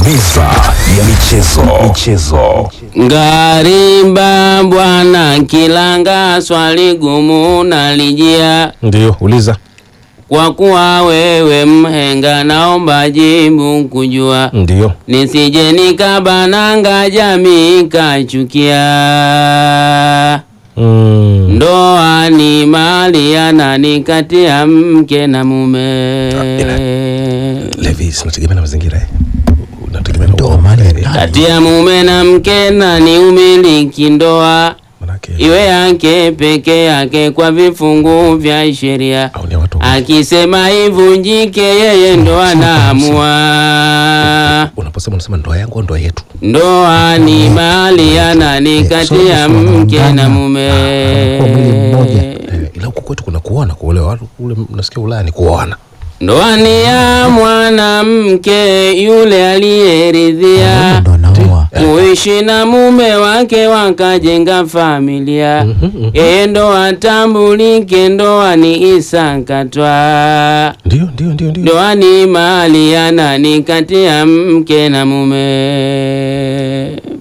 Meza ya michezo. Michezo. Ngarimba bwana Kilanga, swali gumu nalijia, Ndio, uliza. kwa kuwa wewe mhenga, naomba jibu kujua, Ndio. nisije nikabananga jamii kachukia. Mm. Ndoa ni mali ya nani kati ya mke na mume? Levi, sinategemea na mazingira. eh. Unategemea na Ndoa mali ya eh, nani? Kati ya mume na mke nani umiliki ndoa? manake iwe yake peke yake kwa vifungu vya sheria. au ni watu Akisema ivunjike, yeye ndo anaamua. unaposema unasema ndoa yangu au ndoa yetu. Ndoa ni mali ya nani kati ya mke na mume. Kwa mwili mmoja. Eh, ila huku kwetu kuna kuoana, kuolewa. Watu kule nasikia Ulaya ni kuoana. Ndoa ni ya mwanamke yule aliyeridhia Ndo anaoa. kuishi na mume wake wakajenga familia. Yeye ndo atambulike, ndoa ni isakatwa. Ndio, ndio, ndio, ndio. Ndoa ni mali ya nani kati ya mke na mume.